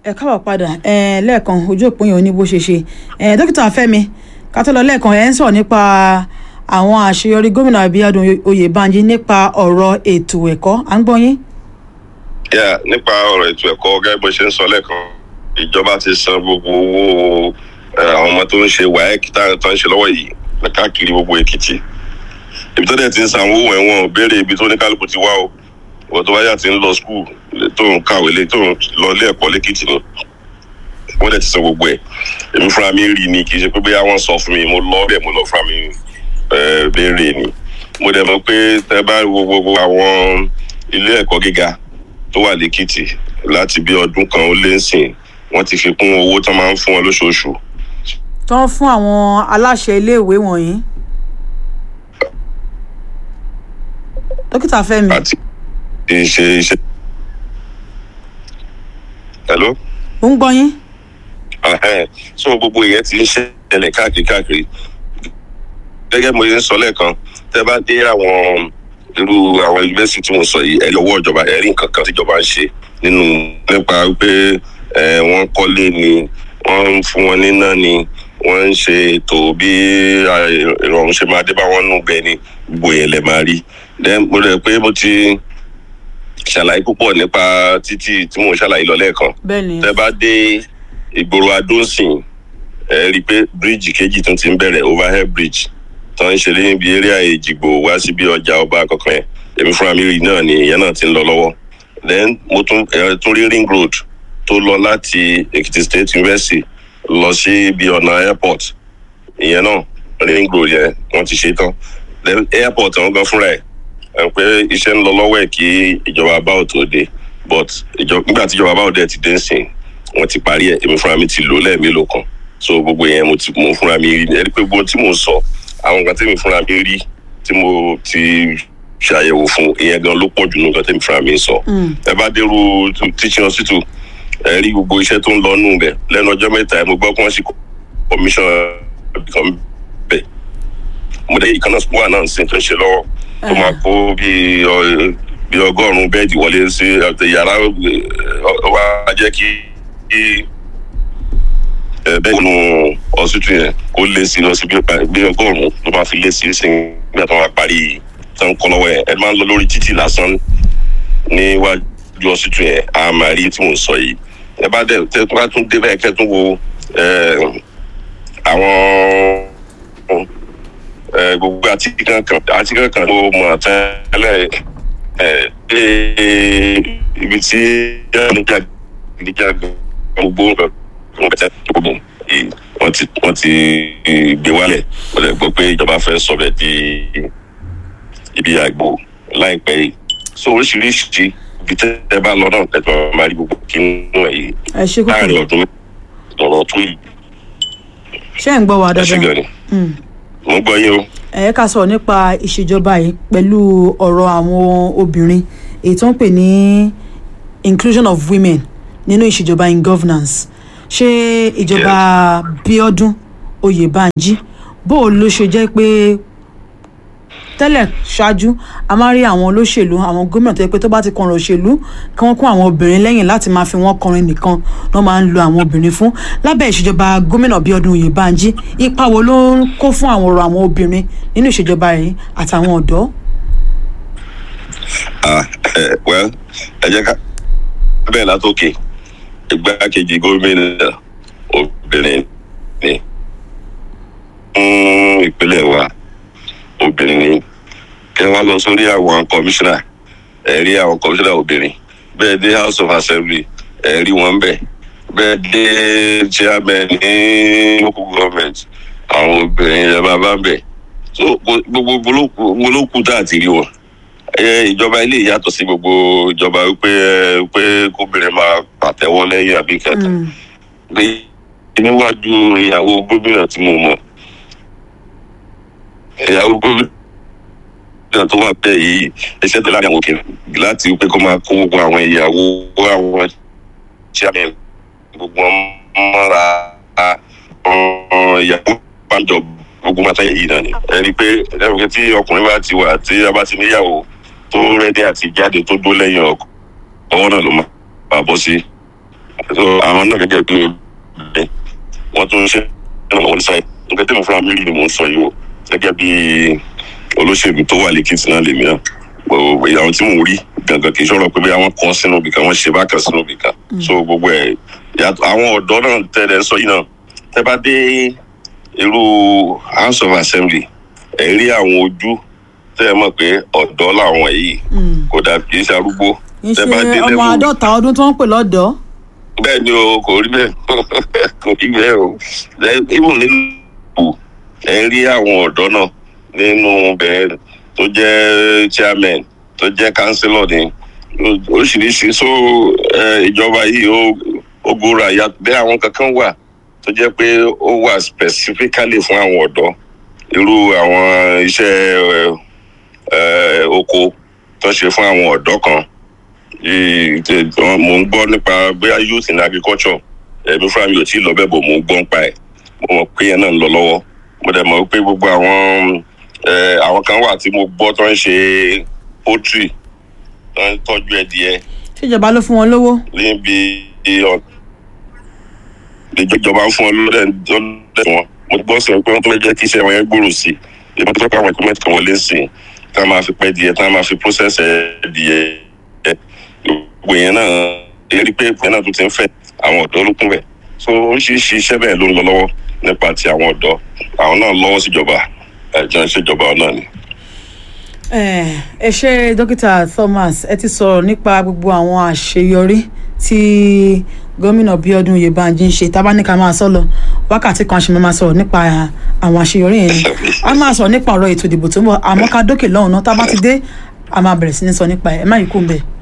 ẹ káwọ padà ẹ lẹ́ẹ̀kan ojú òpin yẹn ò ní bó ṣe ṣe ẹ dókítà Fẹ́mi ká tó lọ lẹ́ẹ̀kan ẹ ń sọ nípa àwọn àṣeyọrí gómìnà Abíọ́dún Oyèbánjí nípa ọ̀rọ̀ ètò ẹ̀kọ́ à ń gbọ́ yín. yà nípa ọ̀rọ̀ ètò ẹ̀kọ́ gẹ́gẹ́ bó ṣe ń sọ lẹ́ẹ̀kan ìjọba ti san gbogbo owó àwọn ọmọ tó ń ṣe WAEC tó ń ṣe lọ́wọ́ yìí káàkiri gbogbo Èkìtì ibi tó dẹ̀ ti ń san owó ẹ̀wọ̀n béèrè ibi tó ní kálukú ti wá o wọ́n tó wáyà ti ń lọ skul tó ń kàwé lé tó ń lọ ilé ẹ̀kọ́ lẹ́kìtì ni wọ́n dẹ̀ ti san gbogbo ẹ̀ èmi fúnra mi rí ni kì í ṣe pé bóyá wọ́n sọ fún mi mo lọ bẹ́ẹ̀ mo lọ fúnra mi béèrè ni mo dẹ̀ mọ̀ pé tẹ́ bá wo gbogbo àwọn ilé ẹ̀kọ́ gíga tó wà lẹ́kìtì láti bí ọdún kan ó lé sìn wọ́n ti fi kún owó tó máa ń fún wọn lóṣooṣù. tó ń fún àwọn aláṣẹ iléèwé wọ̀nyí. dókítà Fẹ́mi. àti ìṣe iṣẹ́. hello. ó ń gbọ́ yín. so gbogbo ìyẹn ti ń ṣẹlẹ̀ káàkiri káàkiri gẹ́gẹ́ mo yẹn ń sọ lẹ́ẹ̀kan tẹ́ bá dé àwọn irú àwọn yunifásitì tí mo sọ yìí ẹ̀rí ọwọ́ ìjọba ẹ̀rí nǹkan kan tíjọba ń ṣe nínú nípa pé wọ́n kọ́lé ni wọ́n ń fún wọn níná ni wọ́n ń ṣe ètò bí ìrọ̀rùn ṣe máa dé bá wọn nù bẹ́ẹ̀ ni gbogbo yẹn lè máa rí then mo rẹ̀ pé mo ti ṣàlàyé púpọ̀ nípa títì tí mò ń ṣàlàyé lọ lẹ́ẹ̀kan. bẹ́ẹ̀ni. tẹ́ bá dé ìgboro adónsìn ẹ rí i pé bíríìjì kejì tún ti ń bẹ̀rẹ̀ overhead bridge tó ń ṣe lẹ́yìn bí area èjìgbò wá sí bí ọjà ọba kankan yẹn èmi fúnra mi rí náà ni ìyẹn náà ti ń lọ lọ́wọ́ then mo tún ẹ tún rí ring road tó lọ láti Èkìtì State University lọ sí bí ọ̀nà airport ìyẹn náà ring road yẹn wọ́n ti ṣe tán then airport àwọn gan fúnra ẹ̀ pé iṣẹ́ ń lọ lọ́wọ́ ẹ̀ kí ìjọba báwò tó dé but nígbà tí ìjọba báwò dẹ̀ ti dé ń sìn wọ́n ti parí ẹ̀ èmi fúnra mi ti lò lẹ́ẹ̀mélòó kan so gbogbo yẹn mo ti mo fúnra mi rí ẹni pé gbogbo tí mo sọ àwọn nǹkan tẹ́mi fúnra mi rí tí mo ti ṣàyẹ̀wò fún ìyẹn gan ló pọ̀ jù nǹkan tẹ́mi fúnra mi sọ ẹ bá dérú teaching hospital ẹ rí gbogbo iṣẹ́ tó ń lọ nù bẹ̀ lẹ́nu ọjọ́ mẹ́ta mo gbọ́ pé wọ́n sì commission kan bẹ̀ mo dé ìkànnà school náà ń sìn tó ń ṣe lọ́wọ́ tó máa kó bí bí ọgọ́rùn-ún bẹ́ẹ̀dì wọlé sí yàrá wa jẹ́ kí bẹ́ẹ̀ nù ọ̀sùtù yẹn kó lé sí lọ sí bí ọgọ́rùn-ún ló máa fi lé sí sí nígbà tó máa parí tán kọ́ lọ́wọ́ yẹn ẹ máa ń lọ lórí títì lásán níwájú ọ̀sùtù yẹn a máa rí tí mò ń sọ yìí ẹ bá dẹ̀ tẹ́ tó bá tún dé bẹ́ẹ̀ kẹ́ tún wo àwọn gbogbo àti kankan àti kankan ló mọ tẹ́lẹ̀ ibi tí níjà níjà gbogbo gbogbo wọ́n ti wọ́n ti gbé wálẹ̀ wọ́n lè gbọ́ pé ìjọba fẹ́ sọ̀rọ̀ di ibi àgbo láìpẹ́ yìí so oríṣiríṣi ibi tẹ́ ẹ bá lọ náà ẹ̀tọ́ máa rí gbogbo kí nínú ẹ̀ yìí láàrin ọdún lọ́rọ̀ tó yìí. ṣé ẹ̀ ń gbọ́ wa ẹ ṣe dáadáa? gan ni mo gbọ́ yín o. ẹ ká sọ̀rọ̀ nípa ìṣèjọba yìí pẹ̀lú ọ̀rọ̀ àwọn obìnrin èyí tó ń pè ní inclusion of women nínú ìṣèjọba in governance ṣé ìjọba Bíọ́dún Oyèbánjí bó o ló ṣe jẹ́ pé tẹ́lẹ̀ ṣáájú a máa rí àwọn olóṣèlú àwọn gómìnà tó yẹ pé tó bá ti kọrin òṣèlú kí wọ́n kún àwọn obìnrin lẹ́yìn láti máa fi wọ́n kọrin nìkan ló máa ń lo àwọn obìnrin fún lábẹ́ ìṣèjọba gómìnà Bíọ́dún Oyèbánjí ipa wo ló ń kó fún àwọn ọ̀rọ̀ àwọn obìnrin nínú ìṣèjọba yìí àtàwọn ọ̀dọ́. ah ẹ well ẹ jẹ́ ká bẹ́ẹ̀ látòkè igbákejì gómìnà obìnrin ni fún ìpínlẹ̀ wa obìnrin ni kí wọ́n lọ sórí àwọn kọmíṣánná ẹ rí àwọn kọmíṣánná obìnrin bẹ́ẹ̀ dé house of assembly ẹ rí wọn bẹ́ẹ̀ bẹ́ẹ̀ dé chairman ní local government àwọn obìnrin ẹ máa bá ń bẹ̀ so gbogbo gbólókù tá a ti rí wọn ìjọba ilé yàtọ̀ sí gbogbo ìjọba wípé pé kóbìnrin máa pàtẹ́wọ́ lẹ́yìn àbí kẹta pé níwájú ìyàwó gómìnà tí mo mọ̀ ìyàwó gómìnà tó wà bẹ́ẹ̀ yìí iṣẹ́ tó láàrin àwọn òkè láti wípé kó máa kó gbogbo àwọn ìyàwó àwọn chairman gbogbo wọn mọ́ra ìyàwó bájọ gbogbo máa táyà yìí náà ni ẹni pé ẹni tí ọkùnrin bá ti wà tí a bá ti níyàwó tó rẹ́dí àti jáde tó dó lẹ́yìn ọkọ ọwọ́ náà ló máa bọ́ sí so àwọn náà gẹ́gẹ́ bí ẹ wọ́n tún ṣe ìrànlọ́wọ́ ní sáyẹn nǹkan tí mo fúnra mi rí ni mò ń sọ yìí o gẹ́gẹ́ bí olóṣèlú tó wà lẹ́kìtì náà lèmi náà gbogbo àwọn tí mò ń rí gangan kì í ṣọ̀rọ̀ pé bí àwọn kan sínú ibìkan wọ́n ṣe bákan sínú ibìkan so gbogbo ẹ̀ yàtọ̀ àwọn ọ̀dọ́ náà tẹ̀lé ń sọ yìí náà tẹ́ bá dé irú house of assembly ẹ̀ rí àwọn ojú tẹ́ ẹ mọ̀ pé ọ̀dọ́ làwọn yìí kò dà kì í ṣe arúgbó kì í ṣe tẹ́ bá dé ọmọ level- àádọ́ta ọdún tó ń pè lọ́dọ̀ bẹ́ẹ̀ ni o kò rí bẹ́ẹ̀ kò rí bẹ́ẹ̀ o Then even nínú ẹ̀ ń rí àwọn ọ̀dọ́ náà nínú bẹ́ẹ̀ tó jẹ́ chairman tó jẹ́ councillor ní oríṣiríṣi so eh, ìjọba yìí ó ó gbóra ya bẹ́ẹ̀ àwọn kankan wà tó jẹ́ pé ó wà specifically fún àwọn ọ̀dọ́ irú àwọn iṣẹ́ eh, eh, oko tó ṣe fún àwọn ọ̀dọ́ kan yìí tẹ- wọn- mò ń gbọ́ nípa bóyá youth in agriculture ẹ̀mí fúnra mi ò tí ì lọ bẹ́ẹ̀ bò mò ń gbọ́ nípa ẹ̀ mo mọ̀ pé yẹn náà ń lọ lọ́wọ́ mo dẹ̀ mọ̀ pé gbogbo àwọn eh, àwọn kan wà tí mo gbọ́ tó ń ṣe poultry tó ń tọ́jú ẹdìyẹ ṣèjọba ló fún wọn lówó níbi ọ̀- ìjọba ń fún ọ lọ́dẹ̀ lọ́dẹ̀ wọn mo gbọ́ sọ pé wọ́n tó fẹ́ jẹ́ kí iṣẹ́ wọn yẹn gbòòrò sí i ìbọn tó fẹ́ pé àwọn equipment kan wọlé sí i tá a máa fi pẹ́ díẹ̀ tá a máa fi process ẹ̀dìyẹ gbogbo yẹn náà èrí pé ìpín náà tún ti ń fẹ́ àwọn ọ̀dọ́ ló kún bẹ̀ so oríṣiríṣi iṣẹ́ bẹ́ẹ̀ ló ń lọ lọ́wọ́ nípa ti àwọn ọ̀dọ́ àwọn náà lọ́wọ́ síjọba ẹ̀jọ̀ ìṣèjọba náà ni. Eh, ẹ ṣe dókítà Thomas ẹ ti sọ̀rọ̀ nípa gbogbo àwọn àṣeyọrí tí gómìnà Bíọ́dún Oyèbánjí ń ṣe tábà ní ká máa sọ lọ wákàtí kan ṣe máa sọ̀rọ̀ nípa àwọn àṣeyọrí yẹn ni a máa sọ̀rọ̀ nípa ọ̀rọ̀ ètò ìdìbò tó ń bọ̀ àmọ́ ká dókè lọ́hùn náà tábà ti dé a máa bẹ̀rẹ̀ sí ní sọ nípa ẹ̀ ẹ má yí kú ń bẹ̀.